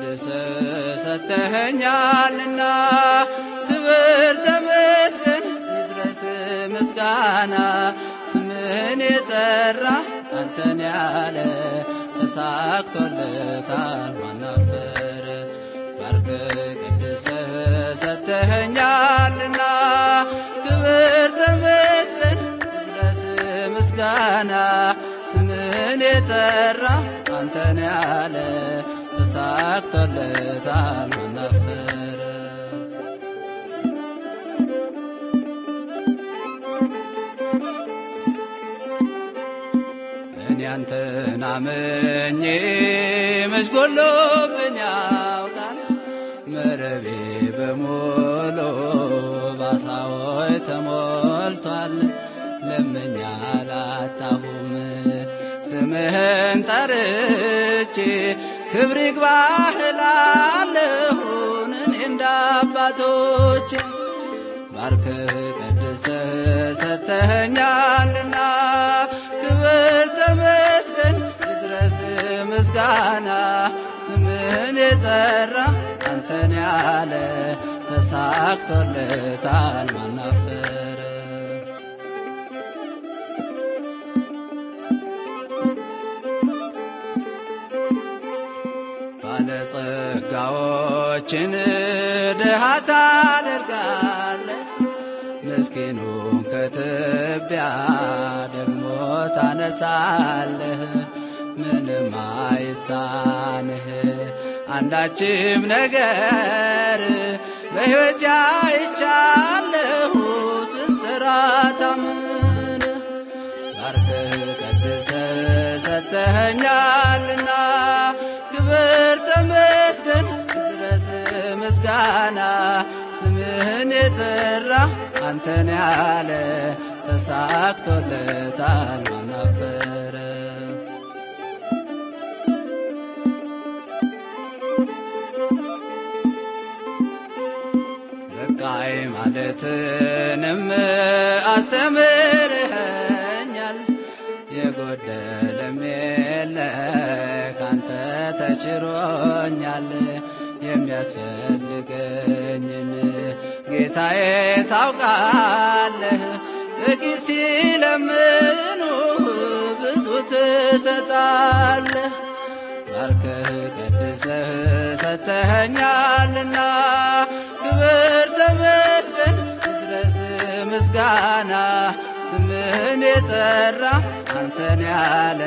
ቀድስ ሰተኸኛልና ክብር ተመስገን ይድረስ ምስጋና ስምህን የጠራ አንተን ያለ ተሳክቶለታል ማናፈረ ባርክ ቅድስ ሰተኸኛልና ክብር ተመስገን ይድረስ ምስጋና ስምህን የጠራ አንተን ያለ ተሳክቶለታል ማናፈረ እኔ አንተን አምኜ መች ጎሎብኝ ያውቃል መረቤ በሞሎ ባሳዎች ተሞልቷል ለምኛ አላጣሁም ስምህን ጠርቼ ክብር ይግባህ እላለሁን እኔ እንደ አባቶቼ ባርክ ቀድስ ሰተኸኛልና ክብር ተመስገን ይድረስ ምስጋና ስምህን የጠራ አንተን ያለ ተሳክቶለታል ማናፈረ ባለጸጋዎችን ድሃ ታደርጋለህ ምስኪኑን ከትቢያ ደግሞ ታነሳለህ ምንም አይሳንህ አንዳችም ነገር በሕይወት አይቻለሁ ስንሰራ ታምን ባርከህ ቀድሰ ሰተኸኛልና ክብር ተመስገን ይድረስ ምስጋና ስምህን የጠራ አንተን ያለ ተሳክቶለታል ማናፈረ በቃይ ማለትንም አስተምርኸኛል የጎደለም የለ ካንተ ተችሮኛል የሚያስፈልገኝን ጌታዬ ታውቃለህ ጥቂት ሲለምኑ ብዙ ትሰጣለህ ባርከህ ቀድሰህ ሰተኸኛልና ክብር ተመስገን ይድረስ ምስጋና ስምህን የጠራ አንተን ያለ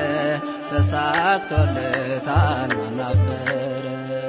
ተሳክቶለታል ማናፈረ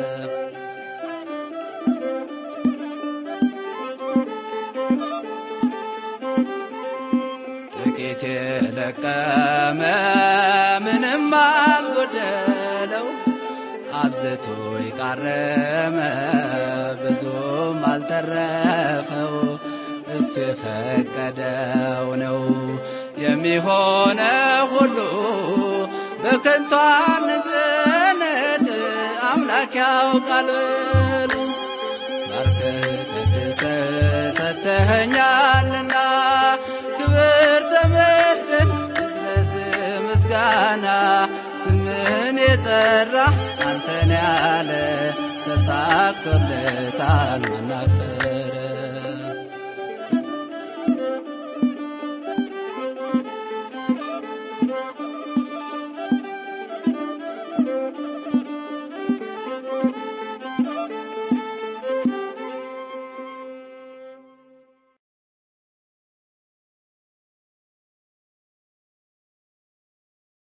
ጥቂት የለቀመ ምንም አልጎደለው አብዝቶ የቃረመ ብዙም አልተረፈው እሱ የፈቀደው ነው የሚሆነ ሁሉ በከንቱ አንጨነቅ አምላክ ያውቃል በሉ ባርከህ ቀድሰህ ሰተኸኛልና ክብር ተመስገን ይድረስ ምስጋና ስምህን የጠራ አንተን ያለ ተሳክቶለታል ማናፈረ